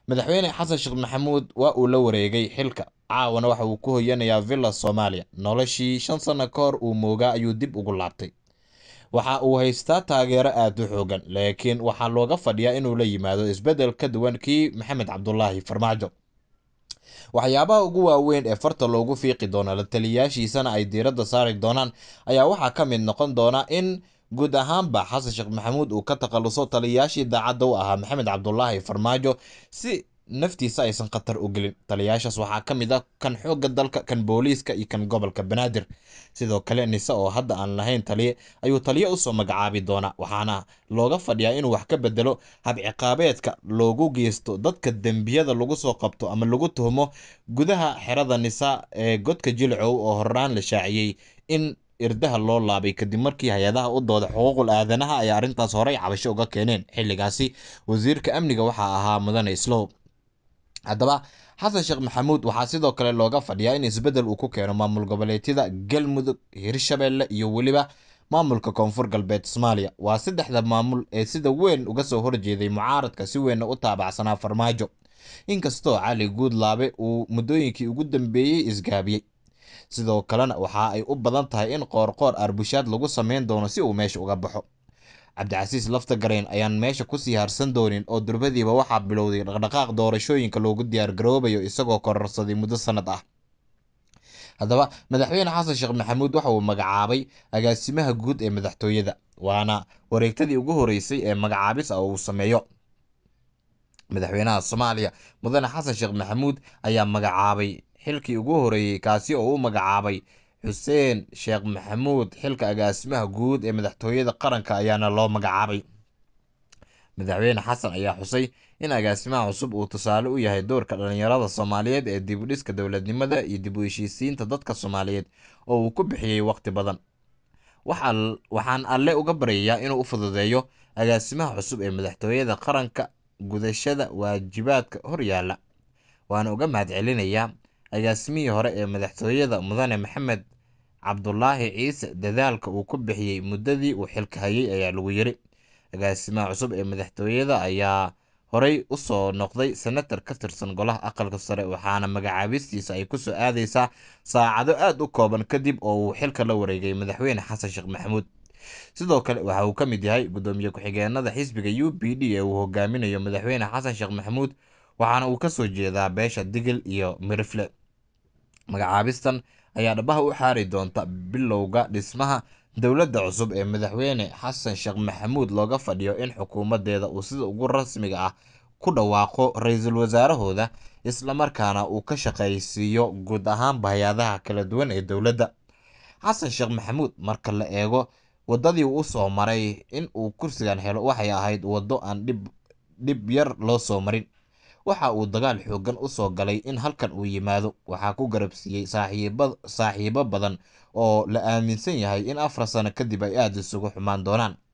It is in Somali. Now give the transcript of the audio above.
madaxweyne xasan sheekh maxamuud waa uu la wareegay xilka caawana waxa uu ku hoyanayaa villa soomaaliya noloshii shan sanno ka hor uu moogaa ayuu dib ugu laabtay waxa uu haystaa taageero aad u xoogan laakiin waxaa looga fadhiyaa inuu la yimaado isbeddel ka duwan kii maxamed cabdulaahi farmaajo waxyaabaha ugu waaweyn ee farta loogu fiiqi doono la taliyayaashiisana ay diiradda saari doonaan ayaa waxaa ka mid noqon doona in guud ahaanba xasan sheekh maxamuud uu ka takhaluso taliyayaashii daacadda u ahaa maxamed cabdulaahi farmaajo si naftiisa aysan khatar u gelin taliyayaashaas waxaa ka mid ah kan xoogga dalka kan booliiska iyo kan gobolka banaadir sidoo kale nise oo hadda aan lahayn taliye ayuu taliye usoo magacaabi doonaa waxaana looga fadhiyaa inuu wax ka bedelo habciqaabeedka loogu geysto dadka dembiyada lagu soo qabto ama lagu tuhmo gudaha xerada nisa ee godka jilcow oo horaan la shaaciyey in irdaha loo laabay kadib markii hay-adaha u dooda xuquuqul aadanaha ay arrintaas horey cabasho uga keeneen xilligaasi wasiirka amniga waxaa ahaa mudane islow haddaba xasan sheekh maxamuud waxaa sidoo kale looga fadhiyaa in isbeddel uu ku keeno maamul goboleedyada galmudug hirshabelle iyo weliba maamulka koonfur galbeed soomaaliya waa saddexda maamul ee sida weyn uga soo horjeeday mucaaradka si weynna u taabacsanaa farmaajo inkastoo cali guudlaabe uu muddooyinkii ugu dambeeyey isgaabiyey sidoo kalena waxa ay u badan tahay in qoorqoor arbushaad lagu sameyn doono si uu meesha uga baxo cabdicasiis lafta gareen ayaan meesha kusii harsan doonin oo durbadiiba waxaa bilowday dhaqdhaqaaq doorashooyinka loogu diyaargaroobayo isagoo kororsaday muddo sanad ah haddaba madaxweyne xasan sheekh maxamuud waxa uu magacaabay agaasimaha guud ee madaxtooyada waana wareegtadii ugu horeysay ee magacaabis ah uu sameeyo madaxweynaha soomaaliya mudane xasan sheekh maxamuud ayaa magacaabay xilkii ugu horeeyey kaasi oo u magacaabay xuseen sheekh maxamuud xilka agaasimaha guud ee madaxtooyada qaranka ayaana loo magacaabay madaxweyne xasan ayaa xusay in agaasimaha cusub uu tusaale u yahay doorka dhalinyarada soomaaliyeed ee dib u dhiska dowladnimada iyo dib u heshiisiinta dadka soomaaliyeed oo uu ku bixiyey waqti badan waxaan alle uga baryayaa inuu u fududeeyo agaasimaha cusub ee madaxtooyada qaranka gudashada waajibaadka horyaala waana uga mahadcelinayaa agaasimihii hore ee madaxtooyada mudane maxamed cabdulaahi ciise dadaalka uu ku bixiyey muddadii uu xilka hayay ayaa lagu yiri agaasimaha cusub ee madaxtooyada ayaa horey usoo noqday senatar ka tirsan golaha aqalka sare waxaana magacaabistiisa ay kusoo aadeysaa saacado aada u kooban kadib oo uu xilka la wareegay madaxweyne xasan sheekh maxamuud sidoo kale waxa uu ka mid yahay gudoomiye ku-xigeenada xisbiga u b d ee uu hogaaminayo madaxweyne xasan sheekh maxamuud waxaana uu kasoo jeedaa beesha digil iyo mirifle magacaabistan ayaa dhabaha u xaari doonta bilowga dhismaha dowladda cusub ee madaxweyne xasan sheekh maxamuud looga fadhiyo in xukuumadeeda uu sida ugu rasmiga ah ku dhawaaqo ra-iisul wasaarahooda islamarkaana uu ka shaqaysiiyo guud ahaanba hay-adaha kala duwan ee dowladda xasan sheekh maxamuud marka la eego waddadii uu usoo maray in uu kursigan helo waxay ahayd waddo aan dhib dhib yar loo soo marin waxa uu dagaal xoogan usoo galay in halkan uu yimaado waxaa ku garabsiiyey saaxiibo badan oo la aaminsan yahay in afar sano kadib ay aada isugu xumaan doonaan